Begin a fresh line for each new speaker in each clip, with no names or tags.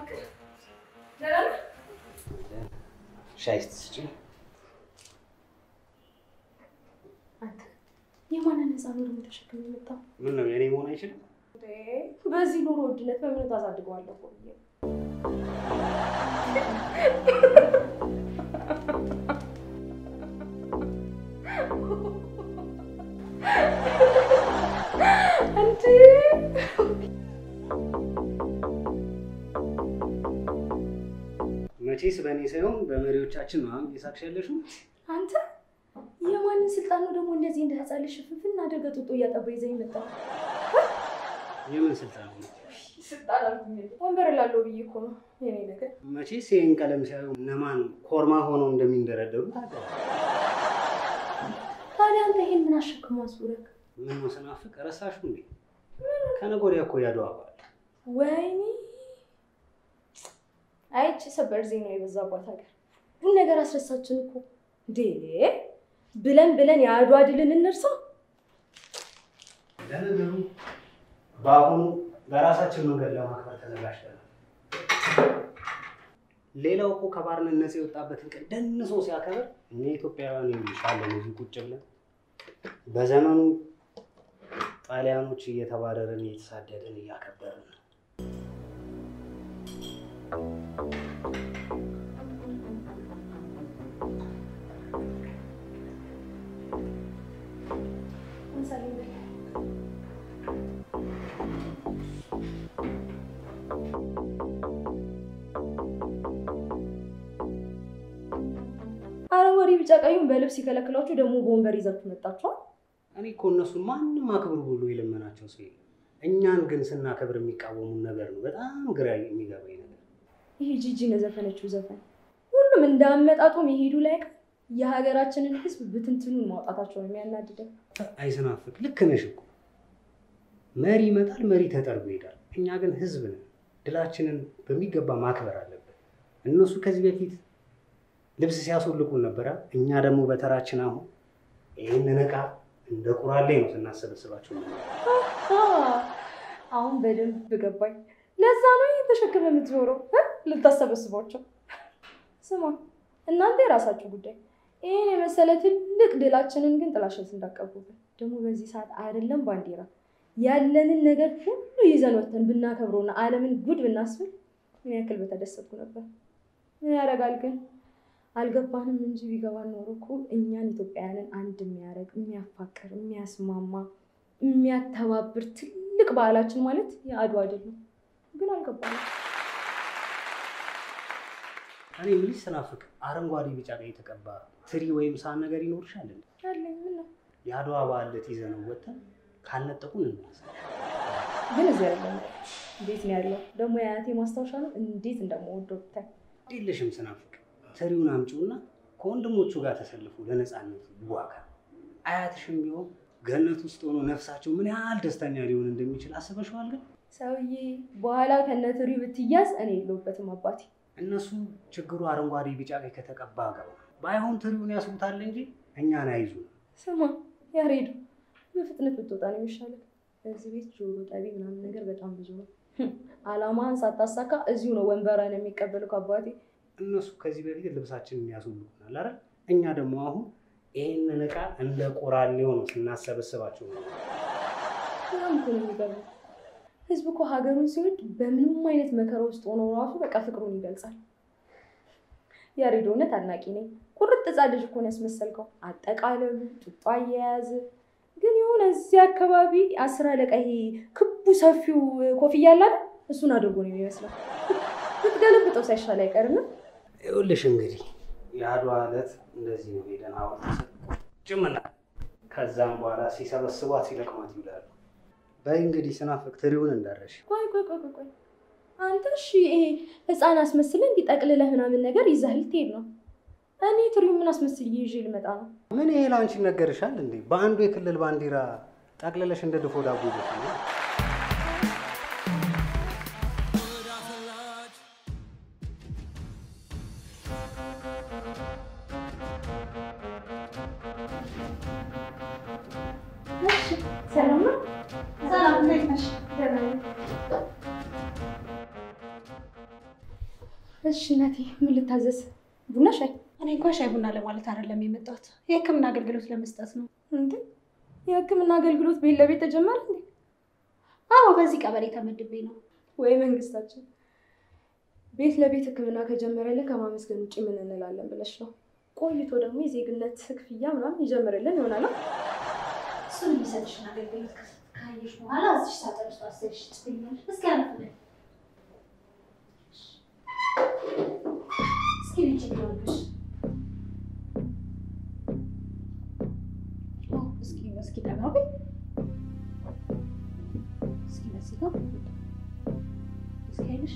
እባክህ ደህና ነህ?
ሻይ ስትስጪ
አንተ የማንን ህፃን ነው ደግሞ ተሸክም የመጣው?
ምን ነው የኔ መሆን አይችልም?
እንዴ፣ በዚህ ኑሮ ውድነት በምን ታሳድገዋለህ እኮ ብዬ እንዴ
መቼስ በእኔ ሳይሆን በመሪዎቻችን ነው እየሳቅሽ ያለሽው።
አንተ የማንን ስልጣን ነው ደግሞ እንደዚህ እንደ ህፃን ልጅ ሽፍንፍን አድርገህ ጡጦ እያጠባ ይዘህ የመጣው?
የምን ስልጣን ነው?
ስልጣን አልኩኝ እንዴ? ወንበር ላለው ብዬ እኮ ነው የኔ ነገር።
መቼስ ይህን ቀለም ሲያዩ እነማን ኮርማ ሆነው እንደሚንደረደሩ ታውቃለህ።
ታዲያ አንተ ይሄን ምን አሸክሞ አስቡረክ?
ምን ነው ስናፍቅ ረሳሽው እንዴ? ከነገ ወዲያ እኮ ያድዋ በዓል
ወይኔ አይቺ ሰበር ዜና የበዛባት ሀገር ሁሉ ነገር አስረሳችን እኮ እንዴ! ብለን ብለን የአድዋ ድልን እንርሳ።
ለነገሩ በአሁኑ በራሳችን መንገድ ለማክበር ተዘጋጅተናል። ሌላው እኮ ከባርነት ነፃ የወጣበትን ቀን ደንሶ ሲያከብር እኛ ኢትዮጵያውያን ይሻለን እዚህ ቁጭ ብለን በዘመኑ ጣሊያኖች እየተባረርን እየተሳደድን እያከበርን ነው።
አረንጓዴ ቢጫ ቀዩን በልብስ ሲከለክሏችሁ ደግሞ በወንበር ይዛችሁ መጣችኋል።
እኔ እኮ እነሱን ማንም አክብሩ ብሎ የለመናቸው ሰው የለም። እኛን ግን ስናከብር የሚቃወሙን ነገር ነው በጣም ግራ የሚገባኝ ነገር።
ይሄ ጂጂ የዘፈነችው ዘፈን ሁሉም እንዳመጣጡ መሄዱ ላይ ቀር የሀገራችንን ሕዝብ ብትንትኑን ማውጣታቸው ነው የሚያናድደው።
አይስናፍቅ ልክ ነሽ እኮ መሪ ይመጣል፣ መሪ ተጠርጎ ይሄዳል። እኛ ግን ህዝብ ነን። ድላችንን በሚገባ ማክበር አለብን። እነሱ ከዚህ በፊት ልብስ ሲያስወልቁን ነበረ። እኛ ደግሞ በተራችን አሁን ይህንን ዕቃ እንደ ቁራሌ ነው ስናሰበስባቸው ነበር።
አሁን በደንብ ገባኝ። ለዛ ነው ይህን ተሸክመ የምትዞረው እ? ልታሰበስቧቸው። ስማ እናንተ የራሳችሁ ጉዳይ። ይህን የመሰለ ትልቅ ድላችንን ግን ጥላሸት እንዳቀቡብን። ደግሞ በዚህ ሰዓት አይደለም ባንዲራ ያለንን ነገር ሁሉ ይዘን ወተን ብናከብረውና ዓለምን ጉድ ብናስብል ምን ያክል በተደሰትኩ ነበር። ምን ያደርጋል ግን አልገባንም እንጂ ቢገባን ኖሮ እኮ እኛን ኢትዮጵያውያንን አንድ የሚያደርግ የሚያፋቅር፣ የሚያስማማ፣ የሚያተባብር ትልቅ በዓላችን ማለት የአድዋ ድል ነው። ግን አልገባንም።
እኔ የምልሽ ስናፍቅ አረንጓዴ፣ ቢጫ፣ ቀይ የተቀባ ትሪ ወይም ሳህን ነገር ይኖርሻል እንዴ?
ያለኝ ምን ነው
የአድዋ በዓል ዕለት ይዘነው ወተን ካልነጠቁን እንመለስ።
ግን እዚህ ያለ እንዴት ነው ያለው? ደግሞ የአያቴ ማስታወሻ ነው። እንዴት እንደምወደው ብታይ።
የለሽም ስናፍቅ ትሪውን አምጪውና ከወንድሞቹ ጋር ተሰልፎ ለነፃነት ይዋጋ። አያትሽም ቢሆን ገነት ውስጥ ሆኖ ነፍሳቸው ምን ያህል ደስተኛ ሊሆን እንደሚችል አስበሽዋል? ግን
ሰውዬ በኋላ ከነትሪ ብትያዝ እኔ የለሁበትም አባቴ።
እነሱ ችግሩ አረንጓዴ፣ ቢጫ፣ ቀይ ከተቀባ ገባ ባይሆን ትሪውን ያስቡታል እንጂ እኛን አይዙ።
ስማ ያሬዱ በፍጥነት ብትወጣ ነው የሚሻለው። እዚህ ቤት ጆሮ ጠቢ ምናምን ነገር በጣም ብዙ ነው። አላማህን ሳታሳካ እዚሁ ነው ወንበራን የሚቀበለው ከአባቴ።
እነሱ ከዚህ በፊት ልብሳችንን ያስውልቁናል አይደል? እኛ ደግሞ አሁን ይህንን ዕቃ እንደ ቆራሌው ነው ስናሰበስባቸው ነው።
በጣም እኮ ነው የሚገርመው። ህዝብ እኮ ሀገሩን ሲወድ በምንም አይነት መከራ ውስጥ ሆኖ ራሱ በቃ ፍቅሩን ይገልጻል። ያሬድ እውነት አድናቂ ነኝ። ቁርጥ ሕፃን ልጅ እኮ ነው ያስመሰልከው። አጠቃለሉ ጡጦ አያያዝ ግን የሆነ እዚህ አካባቢ አስር አለቃ ይሄ ክቡ ሰፊው ኮፍያ አለ አይደል? እሱን አድርጎ ነው የሚመስለው። ብትገለብጠው ሳይሻል አይቀርም።
ይኸውልሽ እንግዲህ የአድዋ ዕለት እንደዚህ ነው ሄደን ሐውልት ጭምና ከዛም በኋላ ሲሰበስቧት ሲለቅሟት ይውላሉ። በይ እንግዲህ ስናፍቅ ትሪውን እንዳረሽ
ቆይ ቆይ ቆይ ቆይ ቆይ አንተ እሺ ይሄ ህፃን አስመስል እንዲጠቅልለህ ምናምን ነገር ይዘህ ልትሄድ ነው። እኔ ትሪው ምን አስመስል ይዤ ልመጣ ነው?
ምን ይሄ ላንቺ ይነገርሻል እንዴ? በአንዱ የክልል ባንዲራ ጠቅልለሽ እንደ ድፎ ዳቦ ይዘሽ ነው።
ሰላም ነው?
ሰላም እንዴት ነሽ?
ደህና ነኝ። እሺ እናቴ ምን ልታዘዝ? ቡና ሻይ?
እኔ እንኳን ሻይ ቡና ለማለት አይደለም የመጣሁት የሕክምና አገልግሎት ለመስጠት ነው።
እንዴ የህክምና አገልግሎት ቤት ለቤት ተጀመረ እንዴ?
አዎ በዚህ ቀበሌ ተመድቤ ነው።
ወይ መንግስታችን ቤት ለቤት ህክምና ከጀመረልን ከማመስገን ውጭ ምን እንላለን ብለሽ ነው? ቆይቶ ደግሞ የዜግነት ክፍያ ምናምን ይጀምርልን ይሆናል።
እሱን የሚሰጥሽን አገልግሎት ካየሽ በኋላ እዚህ ሳጥን ውስጥ አስሽ ትገኛለሽ። እስኪ አለፍ በይ። እስኪ ልጅ ይሆንሽ እስኪ እስኪ ጠጋ በይ። እስኪ በዚህ ጋር እስኪ አይልሽ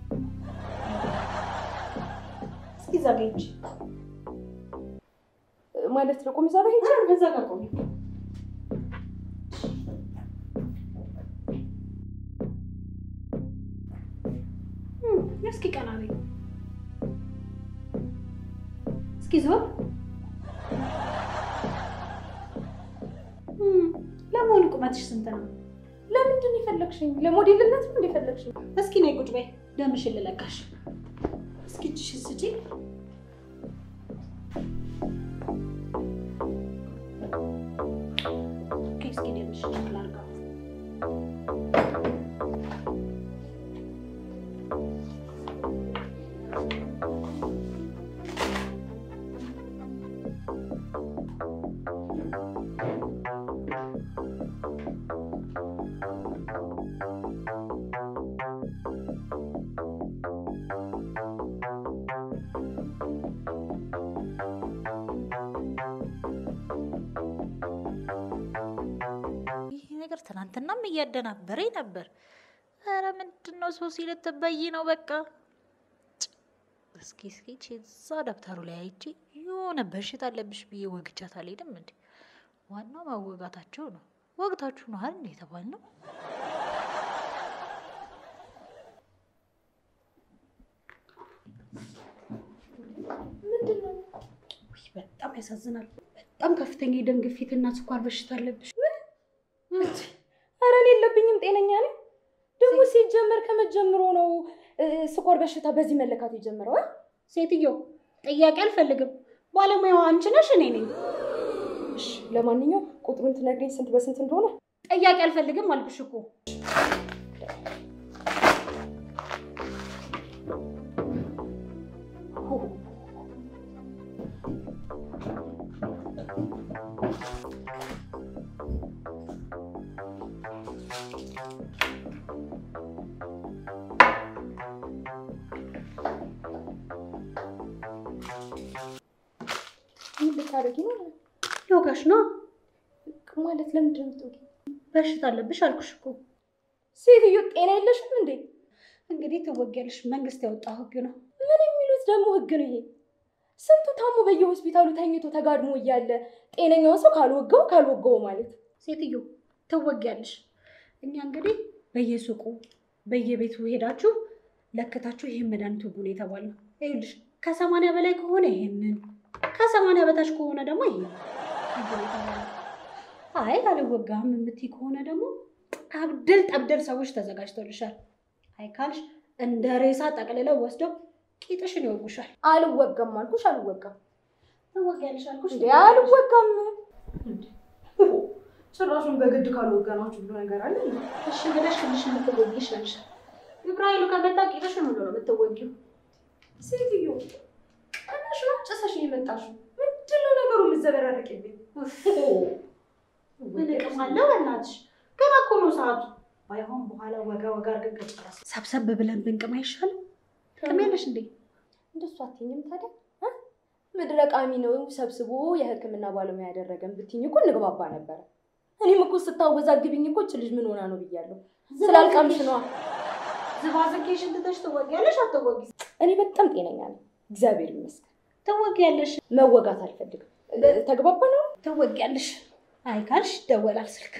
እስኪ እዛ ጋ ሂጂ።
ማለት ነው ቁም ዛሬ ሄጅ
በዛ ጋር ቆሚ። እስኪ ቀና በይ። እስኪ ዞር። ለመሆኑ ቁመትሽ ስንት ነው?
ለምንድን ነው የፈለግሽኝ? ለሞዴልነት ነው እንደፈለግሽኝ?
እስኪ ነይ ቁጭ በይ። ደምሽን ልለካሽ። እስኪ እጅሽን ስጪኝ። ኦኬ፣ እስኪ ደምሽን ቼክ ላድርገው።
ይህ ነገር ትናንትናም እያደናበረኝ ነበር። ኧረ ምንድን ነው ሶሲ ልትበይ ነው? በቃ ጭ! እስኪ እስኪ ይቺ እዛ ደብተሩ ላይ አይቼ የሆነ በሽታ አለብሽ ብዬ ወግቻት አልሄድም እንዴ? ዋናው ማወጋታቸው ነው። ወግታችሁ ነው አይደል እንዴ የተባልነው?
ምንድን ነው?
ውይ፣ በጣም ያሳዝናል። በጣም ከፍተኛ የደም ግፊት እና ስኳር በሽታ አለብሽ።
ኧረ እኔ የለብኝም፣ ጤነኛ ነኝ። ደግሞ ሲጀመር ከመጀመሩ ነው እ፣ ስኳር በሽታ በዚህ መለካት የጀመረው እ?
ሴትዮ ጥያቄ አልፈልግም። ባለሙያዋ አንቺ ነሽ፣ እኔ ነኝ።
እሺ ለማንኛውም ቁጥሩን ትነግሪኝ ስንት በስንት እንደሆነ?
ጥያቄ አልፈልግም አልኩሽ እኮ።
ምን ልታደርጊ ነው?
ዮጋሽ ነው
ማለት ለምንድን ነው የምትወጊው?
በሽታ አለብሽ አልኩሽ እኮ።
ሴትዮ ጤና የለሽም እንዴ?
እንግዲህ ትወጊያለሽ። መንግስት ያወጣው ህግ ነው።
ምን የሚሉት ደግሞ ህግ ነው ይሄ? ስንቱ ታሞ በየሆስፒታሉ ተኝቶ ተጋድሞ እያለ ጤነኛውን ሰው ካልወጋው ካልወጋው ማለት
ሴትዮ ትወጊያለሽ። እኛ እንግዲህ በየሱቁ በየቤቱ ሄዳችሁ ለክታችሁ ይህን መድኃኒት ውጉ ነው የተባልነው። ይኸውልሽ ከሰማንያ በላይ ከሆነ ይሄንን ከሰማንያ በታች ከሆነ ደግሞ ይሄ ውጉ ነው የተባልነው። አይ አልወጋም የምትይ ከሆነ ደግሞ ጠብደል ጠብደል ሰዎች ተዘጋጅተውልሻል። አይ ካልሽ እንደ ሬሳ ጠቅልለው ወስደው ቂጥሽን ይወጉሻል።
አልወጋም አልኩሽ፣ አልወጋም
ትወጊያለሽ አልኩሽ።
እንዴ አልወጋም። ጭራሹን በግድ ካልወጋናችሁ ብሎ ነገር አለ እንዴ?
እሺ ብለሽ ትንሽ የምትወጊ ይሻልሻል። ግብረ ኃይሉ ከመጣ ቂጥሽን ሁሉ ነው የምትወጊው።
ሴትዮ ቀናሽ ነው ጭሰሽ ነው የመጣሽው። ምንድን ነው ነገሩ የምትዘበራረቅብኝ?
ምን ጥቅም አለው? በእናትሽ ገና እኮ ነው ሰዓቱ። ባይሆን በኋላ ወጋ ወጋ አድርገን ከጨረስ ሰብሰብ ብለን ብንቅም አይሻልም? ቅም ያለሽ እንዴ?
እንደሱ አትይኝም ታዲያ እ? ምድረ ቃሚ ነው ሰብስቦ የሕክምና ባለሙያ ያደረገን ብትይኝ እኮ እንግባባ ነበረ። እኔም እኮ ስታወዛግብኝ እኮ እች ልጅ ምን ሆና ነው ብያለሁ። ስላልቃምሽ ነዋ።
ዝባዝንኬሽን ትተሽ ትወጊያለሽ አትወጊ?
እኔ በጣም ጤነኛ ነኝ፣ እግዚአብሔር ይመስገን።
ትወጊያለሽ
መወጋት አልፈልግም። ተግባባ ነው።
ትወጊያለሽ። አይ ካልሽ ይደወላል ስልክ።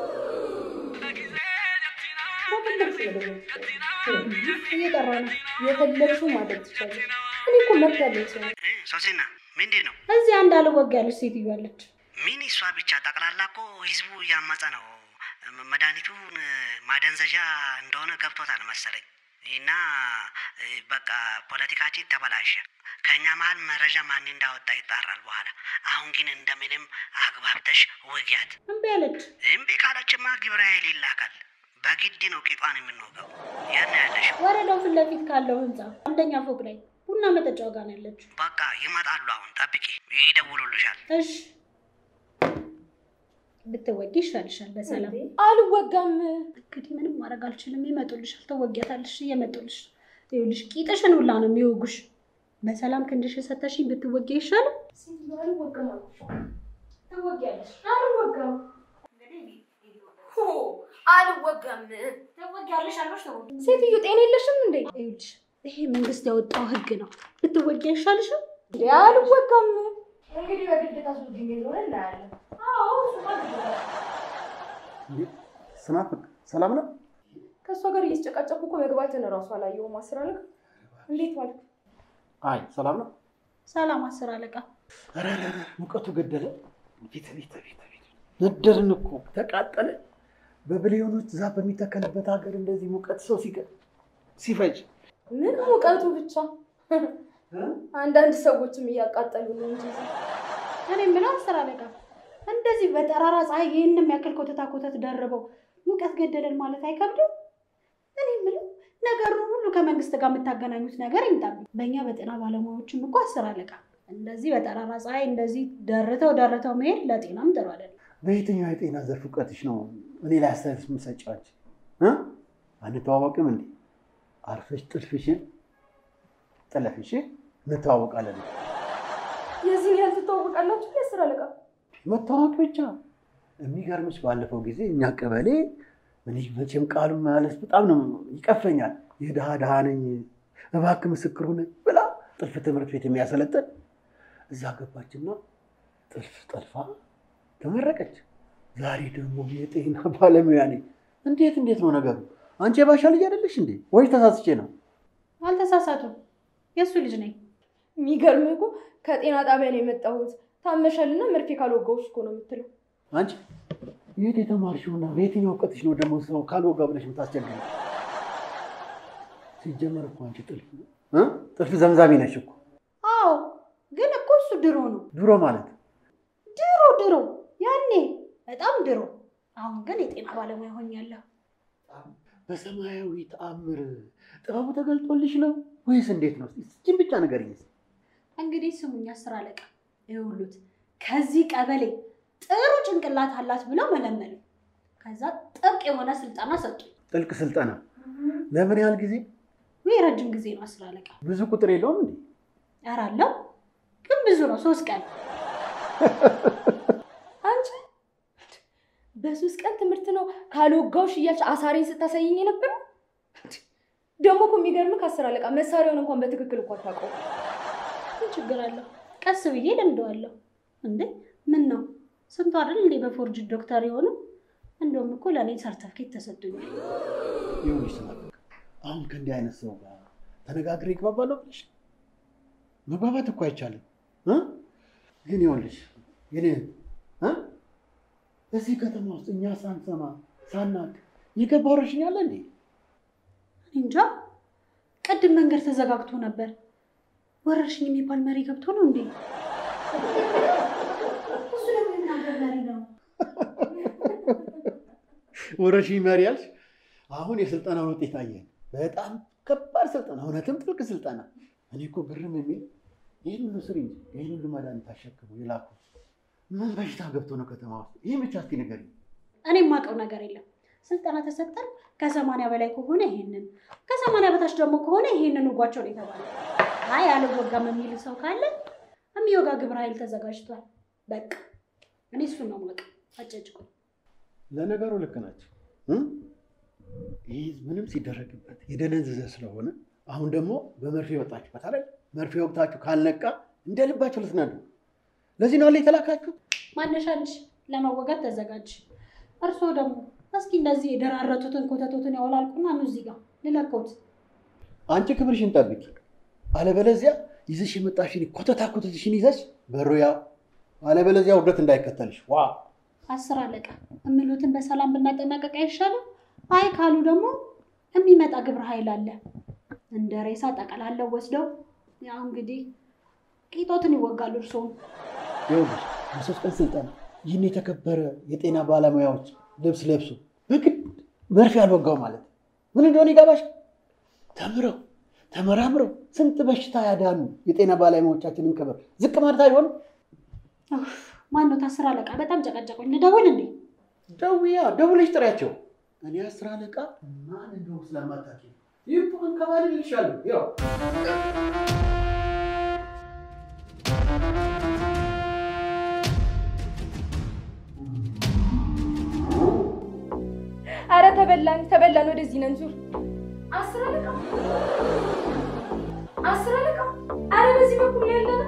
እየጠራ ነው።
የፈለግሽው ማድረግ ትችላለሽ። እኔ እኮ መብት ያለኝ ሰው ነኝ።
ሶሲና ምንድን ነው?
እዚህ አንድ አልወጊያለሽ ሴትዮ አለች።
ምን እሷ ብቻ ጠቅላላ እኮ ህዝቡ እያመፀ ነው። መድኃኒቱን ማደንዘዣ እንደሆነ ገብቶታል መሰለኝ። እና እ፣ በቃ ፖለቲካችን ተበላሸ። ከእኛ መሀል መረጃ ማን እንዳወጣ ይጣራል በኋላ። አሁን ግን እንደምንም አግባብተሽ ውጊያት።
እምቢ አለች።
እምቢ ካለችማ ግብረ ኃይል ይላካል። በግድ ነው ቂጧን የምንወጋው። ያን ያለሽ
ወረዳው ፊት ለፊት ካለው ህንፃ አንደኛ ፎቅ ላይ ቡና መጠጫው ጋር ነው ያለችው።
በቃ ይመጣሉ። አሁን ጠብቂ፣ ይደውሉልሻል።
እሺ ብትወጊ ይሻልሻል። በሰላም
አልወጋም።
እንግዲህ ምንም ማድረግ አልችልም። ይመጡልሻል፣ ትወጊያታለሽ። እየመጡልሽ ይኸውልሽ፣ ቂጥሽን ሁላ ነው የሚወጉሽ። በሰላም ክንድሽ ሰተሽኝ ብትወጊ ይሻላል።
ሴትዮ አልወጋም አልኩሽ።
ትወጊያለሽ፣
አልወጋም። ሆ አልወጋም።
ትወጊያለሽ አልኩሽ። ተወጊ
ሴትዮ ጤና የለሽም እንዴ?
ይኸውልሽ፣ ይሄ መንግስት ያወጣው ህግ ነው። ብትወጊ አይሻልሽም?
እንዴ አልወጋም። እንግዲህ በግድ ታስወጊኝ እንደሆነ እናያለን።
ስናፍቅ ሰላም ነው?
ከእሷ ጋር እየተጨቃጨኩ እኮ መግባትን እራሱ አላየሁም። አስር አለቃ እንዴት ዋልክ?
አይ ሰላም ነው።
ሰላም አስር አለቃ።
ኧረ ኧረ ኧረ፣ ሙቀቱ ገደለ። ቤት ቤት ቤት ቤት ነደርን እኮ ተቃጠለ። በብሊዮኖች ዛፍ በሚተከልበት ሀገር እንደዚህ ሙቀት ሰው ሲገ ሲፈጅ
ምን ሙቀቱ ብቻ አንዳንድ ሰዎችም እያቃጠሉ ነው እንጂ
እኔ የምለው አስር አለቃ እንደዚህ በጠራራ ፀሐይ ይህንም ያክል ኮተታ ኮተት ደርበው ሙቀት ገደለን ማለት አይከብድም? እኔ የምለው ነገሩን ሁሉ ከመንግስት ጋር የምታገናኙት ነገር ይምጣብኝ። በእኛ በጤና ባለሙያዎችም እኮ አስር አለቃ እንደዚህ በጠራራ ፀሐይ እንደዚህ ደርተው ደርተው መሄድ ለጤናም ጥሩ አይደለም።
በየትኛው የጤና ዘርፍ እውቀትሽ ነው እኔ ላይ አስተያየት የምትሰጪው አንቺ? እ? አንተዋወቅም እንዴ? አርፈሽ ጥልፍሽን ጥለፍሽ እንተዋወቃለን።
የዚህን ያህል ትተዋወቃላችሁ? የአስር አለቃ
መታወቅ ብቻ የሚገርምሽ፣ ባለፈው ጊዜ እኛ ቀበሌ እኔ መቼም ቃሉ ማለት በጣም ነው ይቀፈኛል። የድሃ ድሃ ነኝ እባክህ ምስክር ሁነኝ ብላ ጥልፍ ትምህርት ቤት የሚያሰለጥን እዛ ገባችና ጥልፍ ጠልፋ ተመረቀች። ዛሬ ደግሞ የጤና ባለሙያ ነኝ። እንዴት እንዴት ነው ነገሩ? አንቺ የባሻ ልጅ አይደለሽ እንዴ? ወይ ተሳስቼ ነው?
አልተሳሳቱም። የእሱ ልጅ ነኝ።
የሚገርም እኮ ከጤና ጣቢያ ነው የመጣሁት ታመሻልና መርፌ ካልወጋሁሽ እኮ ነው የምትለው።
አንቺ የት የተማርሽውና በየትኛው እውቀትሽ ነው ደግሞ ሰው ካልወጋ ብለሽ የምታስቸግሪ? ሲጀመር እኮ አንቺ ጥልፍ እ ጥልፍ ዘምዛሚ ነሽ እኮ።
አዎ፣ ግን እኮ እሱ ድሮ ነው።
ድሮ ማለት
ድሮ ድሮ ያኔ በጣም ድሮ። አሁን ግን የጤና ባለሙያ ሆኛለሁ።
በሰማያዊ ተአምር ጥበቡ ተገልጦልሽ ነው ወይስ እንዴት ነው? እስኪ ብቻ ነገር ይስ
እንግዲህ ስሙኝ አስር አለቃ ይኸውሉት ከዚህ ቀበሌ ጥሩ ጭንቅላት አላት ብለው መለመሉ። ከዛ ጥብቅ የሆነ ስልጠና ሰጡ።
ጥልቅ ስልጠና ለምን ያህል ጊዜ?
ወይ ረጅም ጊዜ ነው አስር አለቃ።
ብዙ ቁጥር የለውም እንዴ?
ኧረ አለው ግን ብዙ ነው። ሶስት ቀን
አንቺ በሶስት ቀን ትምህርት ነው ካልወጋሁሽ እያልሽ አሳሬን ስታሳይኝ የነበረው። ደግሞ እኮ የሚገርምህ ከአስር አለቃ መሳሪያውን እንኳን በትክክል እኮ አታውቀውም።
ምን ችግር አለው? ቀስ ብዬ ለምደዋለሁ። እንዴ ምን ነው ስንቱ አይደል እንዴ በፎርጅ ዶክተር የሆነው? እንደውም እኮ ለእኔ ሰርተፍኬት ተሰጥቶኛል።
ይሁንሽ ስናፍቅ አሁን ከእንዲህ አይነት ሰው ጋር ተነጋግሬ ይግባባለሁ ብለሽ መግባባት እኮ አይቻልም እ ግን ይኸውልሽ ግን እ እዚህ ከተማ ውስጥ እኛ ሳንሰማ ሳናቅ የገባ ወረርሽኝ አለ እንዴ?
እንጃ ቅድም መንገድ ተዘጋግቶ ነበር። ወረርሽኝ የሚባል መሪ ገብቶ ነው እንዴ? እሱ ደግሞ የምናገር መሪ ነው።
ወረርሽኝ መሪ ያልሽ አሁን የስልጠናውን ውጤት አየን። በጣም ከባድ ስልጠና፣ እውነትም ጥልቅ ስልጠና። እኔ እኮ ግርም የሚል ይህን ሁሉ ስሪ እንጂ ይህን ሁሉ መድኃኒት አሸክመው የላኩ ምን በሽታ ገብቶ ነው ከተማ ውስጥ? ይህ ብቻ እስኪ ንገሪኝ።
እኔ የማውቀው ነገር የለም። ስልጠና ተሰጠን። ከሰማንያ በላይ ከሆነ ይሄንን፣ ከሰማንያ በታች ደግሞ ከሆነ ይሄንን ውጓቸው ነው የተባለ። አይ አልወጋም የሚል ሰው ካለ የሚወጋ ግብረ ኃይል ተዘጋጅቷል። በቃ እኔ እሱን ነው የማውቀው። አጨጭቁ
ለነገሩ ልክ ናቸው። እ? ይህ ምንም ሲደረግበት የደነዘዘ ስለሆነ አሁን ደግሞ በመርፌ ወጣችሁበት አይደል? መርፌ ወቅታችሁ ካልነቃ እንደ ልባችሁ ልትነዱ። ለዚህ ነው አለ የተላካችሁ።
ማነሻንች ለመወጋት ተዘጋጅ። እርስዎ ደግሞ እስኪ እንደዚህ የደራረቱትን ኮተቶትን ያወላልቁና ኑ እዚህ ጋር ልለኮት።
አንቺ ክብርሽን ጠብቂ፣ አለበለዚያ ይዘሽ የመጣሽን ኮተታ ኮተትሽን ይዘሽ በሩያ አለበለዚያ ውርደት እንዳይከተልሽ ዋ
አስር አለቃ እምሉትን በሰላም ብናጠናቀቅ አይሻልም? አይ ካሉ ደግሞ የሚመጣ ግብረ ኃይል አለ። እንደ ሬሳ ጠቀላለው ወስደው ያው እንግዲህ ቂጦትን ይወጋሉ። እርስዎም
ይኸውልሽ በሶስት ቀን ስልጠና ይህን የተከበረ የጤና ባለሙያዎች ልብስ ለብሶ በግድ መርፌ አልወጋው ማለት ምን እንደሆነ ይገባሽ? ተምረው ተመራምረው ስንት በሽታ ያዳኑ የጤና ባለሙያዎቻችንን ክብር ዝቅ ማለት አይሆንም።
ማነው ታስር አለቃ? በጣም ጨቀጨቁኝ። ልደውል እንዴ?
ደውያ ደውለሽ ጥሪያቸው። እኔ አስር አለቃ ማን እንደሆነ ስለማታውቂ ይህ አንከባልል ይልሻለሁ። ያው
አረ ተበላን ተበላን። ወደዚህ ነን ዙር። አስር አለቃ አስር አለቃ። አረ በዚህ በኩል ነው ያለ ነው።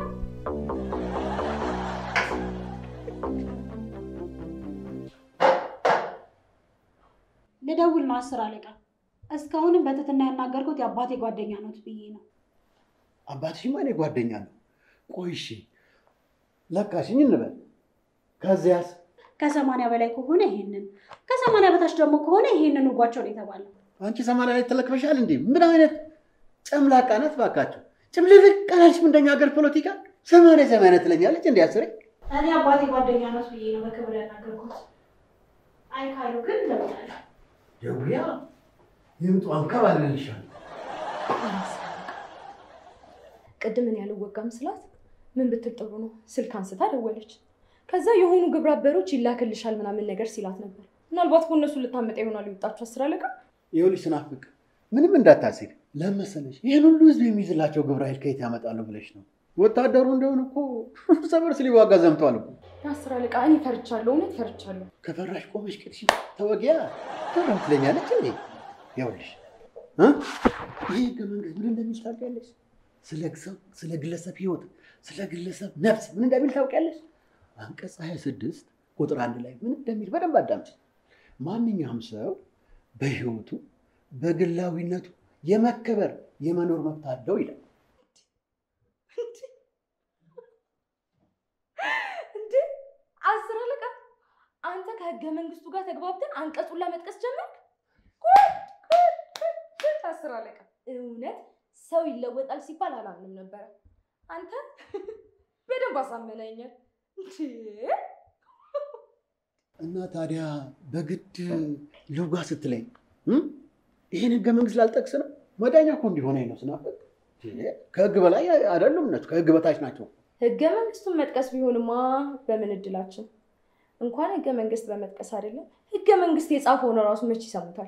ልደውል ነው አስር አለቃ። እስካሁንም በትትና ያናገርኩት የአባቴ ጓደኛ ኖት ብዬ ነው።
አባትሽማ እኔ ጓደኛ ነው። ቆይ እሺ ለካሽኝ እንበል። ከዚያስ
ከሰማንያ በላይ ከሆነ ይሄንን፣ ከሰማንያ በታች ደግሞ ከሆነ ይሄንን ውጓቸው ነው የተባለው።
አንቺ ሰማንያ ላይ ተለክፈሻል እንዴ? ምን አይነት ጨምላቃ ናት ባካቸው። ጭምልልቅ አላልሽም እንደኛ ሀገር ፖለቲካ ሰማንያ ሰማንያ ትለኛለች እንዲ አስሬ
እኔ አባቴ ጓደኛ ኖት ብዬ ነው በክብር ያናገርኩት። አይ ካሉ ግን እደውላለሁ።
ደውያ ይምጡ አንከባልልሻል።
ቅድም እኔ ያልወጋም ስላት ምን ብትል ጥሩ ነው ስልክ አንስታ ደወለች። ከዛ የሆኑ ግብረ አበሮች ይላክልሻል ምናምን ነገር ሲላት ነበር። ምናልባት በእነሱ ልታመጣ ይሆናል የወጣችሁ አስር አለቃ።
ይኸውልሽ ስናፍቅ ምንም እንዳታስብ ለመሰለሽ ይህን ሁሉ ህዝብ የሚይዝላቸው ግብረ ኃይል ከየት ያመጣሉ ብለሽ ነው? ወታደሩ እንደሆነ እኮ እርስ በርስ ሊዋጋ ዘምቷል እኮ።
አስር አለቃ እኔ ፈርቻለሁ፣ እውነት ፈርቻለሁ።
ከፈራሽ ቆመሽ ቅድሽ ተወጊያ ፈራሁ ትለኛለች እንዴ? ይኸውልሽ እ ይህ ህገ መንግስት ምን እንደሚል ታውቂያለሽ? ስለ ሰው ስለ ግለሰብ ህይወት ስለ ግለሰብ ነፍስ ምን እንደሚል ታውቂያለሽ? አንቀጽ 26 ቁጥር አንድ ላይ ምን እንደሚል በደንብ አዳምጪ። ማንኛውም ሰው በህይወቱ በግላዊነቱ የመከበር የመኖር መብት አለው ይላል።
እንዴ አስር አለቃ አንተ ከህገ መንግስቱ ጋር ተግባብተን አንቀጹን ለመጥቀስ ጀመርክ? ጉድ፣ ጉድ፣ ጉድ፣ ጉድ! አስር አለቃ እውነት ሰው ይለወጣል ሲባል አላምንም ነበረ። አንተ በደንብ አሳመነኛል። እንዴ
እና ታዲያ በግድ ልውጋ ስትለኝ እ ይህን ህገ መንግስት ላልጠቅስ ነው? መዳኛ እኮ እንዲሆነኝ ነው ስናፈቅ። ከህግ በላይ አይደሉም እነሱ ከህግ በታች ናቸው።
ህገ መንግስቱን መጥቀስ ቢሆንማ በምን እድላችን። እንኳን ህገ መንግስት በመጥቀስ አይደለም ህገ መንግስት የጻፈውን እራሱ መች ይሰሙታል።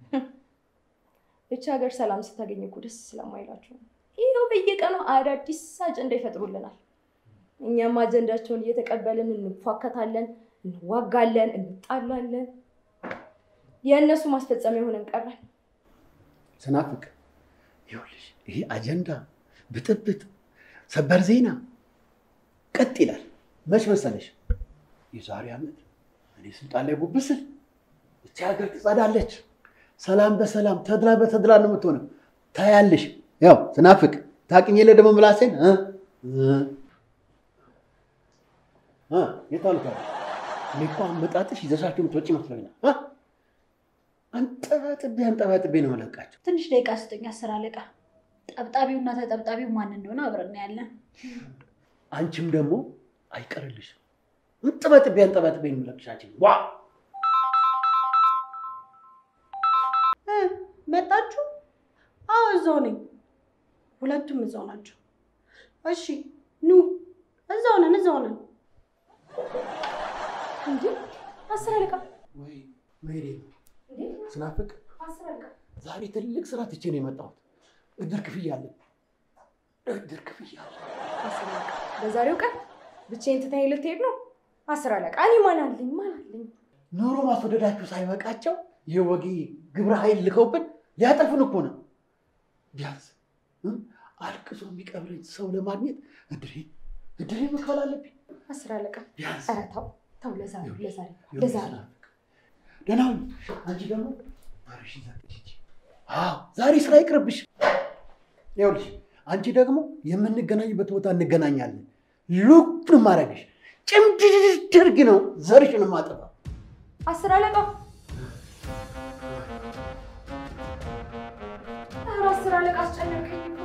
ብቻ ሀገር ሰላም ስታገኝ እኮ ደስ ስለማይላቸው ነው። ይኸው በየቀኑ አዳዲስ አጀንዳ ይፈጥሩልናል። እኛም አጀንዳቸውን እየተቀበልን እንፏከታለን፣ እንዋጋለን፣ እንጣላለን። የእነሱ ማስፈጸሚያ ሆነን ቀረን።
ስናፍቅ ይኸውልሽ ይሄ አጀንዳ ብጥብጥ፣ ሰበር ዜና ቀጥ ይላል። መች መሰለሽ የዛሬ ዓመት እኔ ስልጣን ላይ ጉብ ስል እቺ ሀገር ትጸዳለች፣ ሰላም በሰላም ተድላ በተድላ ነው የምትሆነው። ታያለሽ። ያው ስናፍቅ ታውቂኝ የለ ደግሞ ምላሴን እ እ እ የት አሉ ታዲያ? እኔ እኮ አመጣጥሽ ይዘሻቸው የምትወጪ መስሎኛል። እ አንጠባጥቤ አንጠባጥቤ ነው መለቃቸው።
ትንሽ ደቂቃ ስጡኝ አስር አለቃ። ጠብጣቢውና ተጠብጣቢው ማን እንደሆነ አብረን ያለን።
አንቺም ደግሞ አይቀርልሽም። አንጠባጥቤ አንጠባጥቤ ነው የምለቅሻቸው። ዋ
መጣችሁ? አዎ እዛው ነኝ። ሁለቱም እዛው ናቸው። እሺ ኑ፣ እዛው ነን፣ እዛው ነን።
እንዴ አስር አለቃ
ወይ መሄዴ ነው።
እንዴ
ስናፍቅ
አስር አለቃ
ዛሬ ትልቅ ስራ ትቼ ነው የመጣሁት። እድር ክፍያ አለ። እድር ክፍያ አለ።
አስር አለቃ በዛሬው ቀን ብቻዬን ትተኸኝ ልትሄድ ነው? አስር አለቃ እኔ ማን አለኝ ማን አለኝ?
ኑሮ ማስወደዳችሁ ሳይበቃቸው የወጌ ግብረ ኃይል ልከውብን ሊያጠፉን እኮ ነው። ቢያንስ እ አልቅሶ የሚቀብረኝ ሰው ለማግኘት እድሬ እድሬ መክፈል አለብኝ።
አስር አለቃ
ቢያንስ
ኧረ ተው ተው፣ ለዛሬ ለዛሬ
ይኸውልሽ
ለዛሬ
ስናፍቅ፣ ደህና ሁኚ። አንቺ ደግሞ ባርሽን ዘግቼ ሂጂ። አዎ ዛሬ ስራ ይቅርብሽ። ይኸውልሽ አንቺ ደግሞ የምንገናኝበት ቦታ እንገናኛለን። ሉክ ማረግሽ ጭምድድርግ ነው ዘርሽን ማጠፋ
አስር አለቃ አለቃ አስጨነቀኝ እኮ።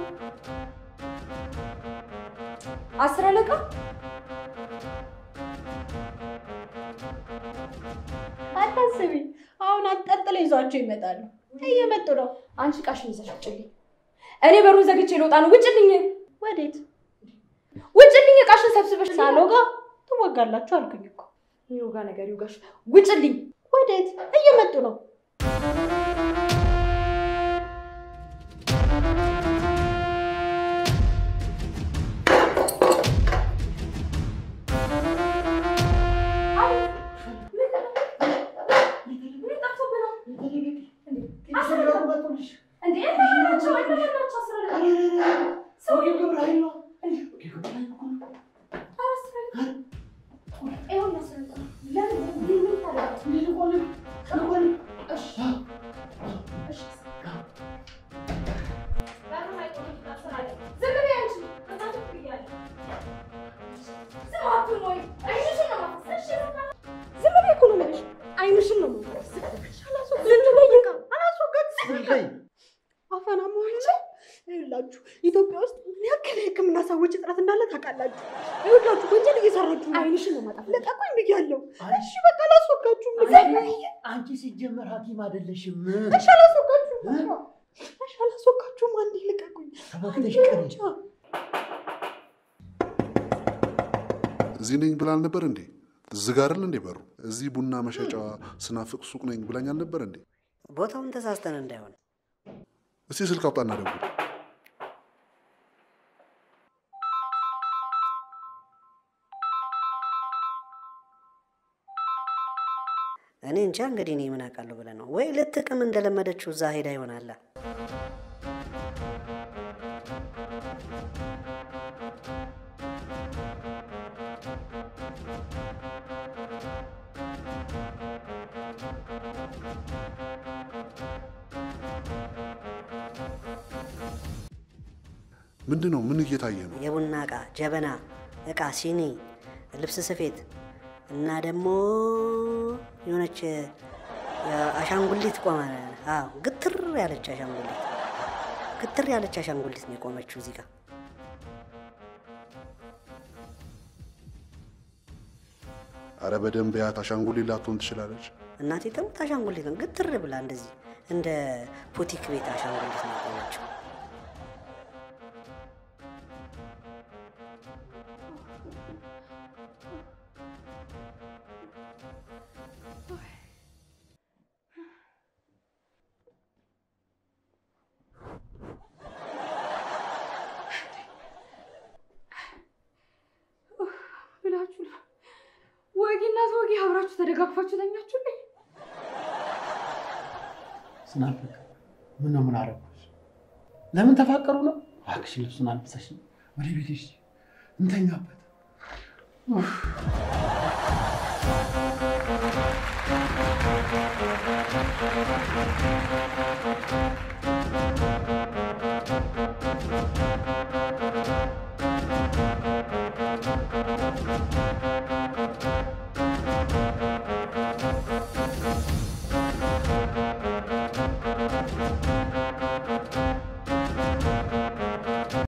አስር አለቃ
አታስቢ፣ አሁን አንጠልጥለው ይዟቸው ይመጣሉ። እየመጡ ነው።
አንቺ ቃሽን ይዘሽ ውጭልኝ። እኔ በሩን ዘግቼ ልወጣ ነው። ውጭልኝ፣
ወዴት?
ውጭልኝ። ቃሽን ሰብስበሽ
ሳሎጋ ትወጋላችሁ አልኩኝ እኮ።
የሚወጋ ነገር ይውጋሽ። ውጭልኝ።
ወዴት? እየመጡ ነው። አይንሽን ነው አፈና መሆኑ ነው። ይኸውላችሁ ኢትዮጵያ ውስጥ ምን ያክል የሕክምና ሰዎች እጥረት እንዳለ ታውቃላችሁ። ይኸውላችሁ ወንጀል እየሰራችሁ ነው። አይንሽን ነው ማጠፋ። ልቀቁኝ ብያለሁ። እሺ በቃ አላስወጋችሁም።
አንቺ ሲጀመር ሐኪም አይደለሽም።
እሺ አላስወጋችሁም። እሺ አላስወጋችሁም። አንዴ ልቀቁኝ።
ተባክተሽ
አንዴ
ቀሪ
ብቻ።
እዚህ ነኝ ብላ አልነበር እንዴ? ዝግ አይደል እንዴ በሩ? እዚህ ቡና መሸጫ ስናፍቅ ሱቅ ነኝ ብላኝ አልነበር እንዴ?
ቦታውን ተሳስተን እንዳይሆን
እስቲ ስልክ አውጣና ደውል።
እኔ እንጃ እንግዲህ እኔ ምን አውቃለሁ ብለህ ነው ወይ ልትቅም እንደለመደችው እዛ ሄዳ ይሆናላ።
ምንድን ነው? ምን እየታየ ነው?
የቡና እቃ፣ ጀበና እቃ፣ ሲኒ፣ ልብስ ስፌት እና ደግሞ የሆነች አሻንጉሊት ቆመ። አዎ ግትር ያለች አሻንጉሊት ግትር ያለች አሻንጉሊት ነው የቆመችው እዚህ ጋር።
አረ በደንብ ያት አሻንጉሊት ላትሆን ትችላለች።
እናቴ ደግሞ አሻንጉሊት ነው ግትር ብላ እንደዚህ እንደ ፑቲክ ቤት አሻንጉሊት ነው የቆመችው።
ብላችሁ ነው ወጊና ተወጊ አብራችሁ ተደጋግፋችሁ ተኛችሁልኝ።
ስናፍቅ ምን ነው ምን አደረኩሽ? ለምን ተፋቀሩ ነው? እባክሽ ልብሱን አልብሰሽ ወደ ቤትሽ እንተኛበት። ኡፍ።
ምን